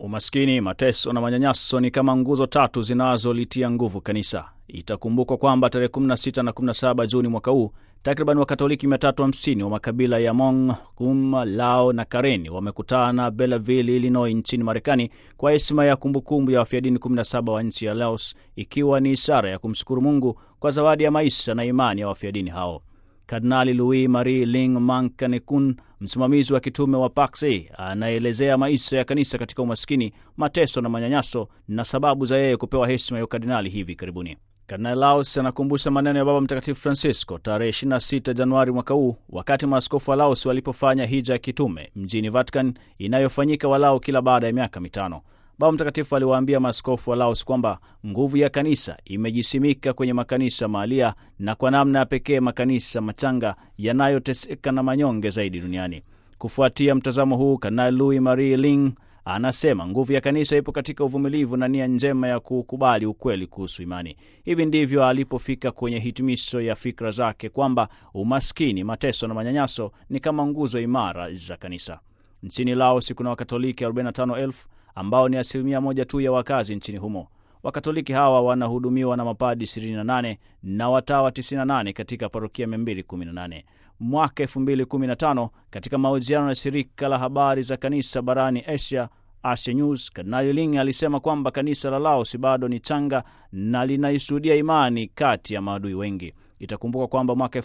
Umaskini, mateso na manyanyaso ni kama nguzo tatu zinazolitia nguvu kanisa. Itakumbukwa kwamba tarehe 16 na 17 Juni mwaka huu takriban Wakatoliki 350 wa makabila ya Hmong, Kum, Lao na Karen wamekutana Belleville, Illinois nchini Marekani kwa heshima ya kumbukumbu ya wafiadini 17 wa nchi ya Laos, ikiwa ni ishara ya kumshukuru Mungu kwa zawadi ya maisha na imani ya wafiadini hao. Kardinali Louis Marie Ling Mankanekun, msimamizi wa kitume wa Pax, anaelezea maisha ya kanisa katika umaskini, mateso na manyanyaso na sababu za yeye kupewa heshima ya ukardinali hivi karibuni. Kardinali Laos anakumbusha maneno ya Baba Mtakatifu Francisco tarehe 26 Januari mwaka huu, wakati maaskofu wa Laos walipofanya hija ya kitume mjini Vatican inayofanyika walau kila baada ya miaka mitano. Baba Mtakatifu aliwaambia maaskofu wa Laos kwamba nguvu ya kanisa imejisimika kwenye makanisa mahalia na kwa namna ya pekee makanisa machanga yanayoteseka na manyonge zaidi duniani. Kufuatia mtazamo huu, Kardinali Louis Marie Ling anasema nguvu ya kanisa ipo katika uvumilivu na nia njema ya kukubali ukweli kuhusu imani. Hivi ndivyo alipofika kwenye hitimisho ya fikra zake kwamba umaskini, mateso na manyanyaso ni kama nguzo imara za kanisa. Nchini Laos kuna Wakatoliki 45,000 ambao ni asilimia moja tu ya wakazi nchini humo. Wakatoliki hawa wanahudumiwa na mapadi 28 na watawa 98 katika parokia 218. Mwaka 2015 katika mahojiano na shirika la habari za kanisa barani Asia, Asia News, Kardinali Ling alisema kwamba kanisa la Laos bado ni changa na linaisudia imani kati ya maadui wengi. Itakumbuka kwamba mwaka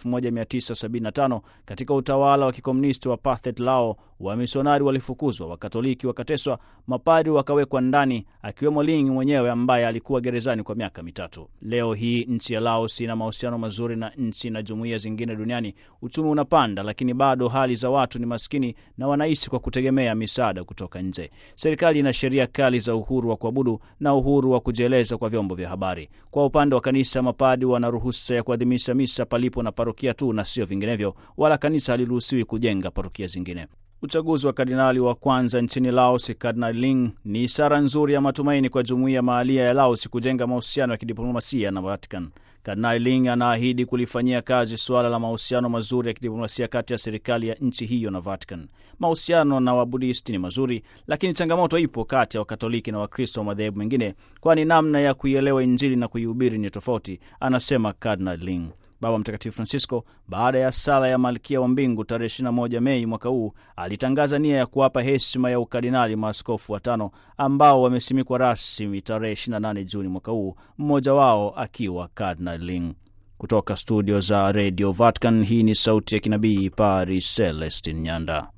1975 katika utawala wa kikomunisti wa Pathet Lao, wamisionari walifukuzwa, wakatoliki wakateswa, mapadi wakawekwa ndani, akiwemo Ling mwenyewe ambaye alikuwa gerezani kwa miaka mitatu. Leo hii nchi ya Laos ina mahusiano mazuri na nchi na jumuiya zingine duniani. Uchumi unapanda, lakini bado hali za watu ni maskini na wanaishi kwa kutegemea misaada kutoka nje. Serikali ina sheria kali za uhuru wa kuabudu na uhuru wa kujieleza kwa vyombo vya habari. Kwa upande wa kanisa, mapadi wana ruhusa ya kuadhimisha misa palipo na parokia tu na sio vinginevyo, wala kanisa haliruhusiwi kujenga parokia zingine. Uchaguzi wa kardinali wa kwanza nchini Laos, Kardinali Ling, ni ishara nzuri ya matumaini kwa jumuiya mahalia ya Laos kujenga mahusiano ya kidiplomasia na Vatican. Kardinali Ling anaahidi kulifanyia kazi suala la mahusiano mazuri ya kidiplomasia kati ya serikali ya nchi hiyo na Vatican. Mahusiano na Wabudisti ni mazuri, lakini changamoto ipo kati ya Wakatoliki na Wakristo wa madhehebu mengine, kwani namna ya kuielewa Injili na kuihubiri ni tofauti, anasema Kardinali Ling. Baba Mtakatifu Francisco, baada ya sala ya Malkia wa Mbingu tarehe 21 Mei mwaka huu, alitangaza nia ya kuwapa heshima ya ukardinali maaskofu watano ambao wamesimikwa rasmi tarehe 28 Juni mwaka huu, mmoja wao akiwa Cardinal Ling. Kutoka studio za Radio Vatican, hii ni sauti ya kinabii Paris, Celestin Nyanda.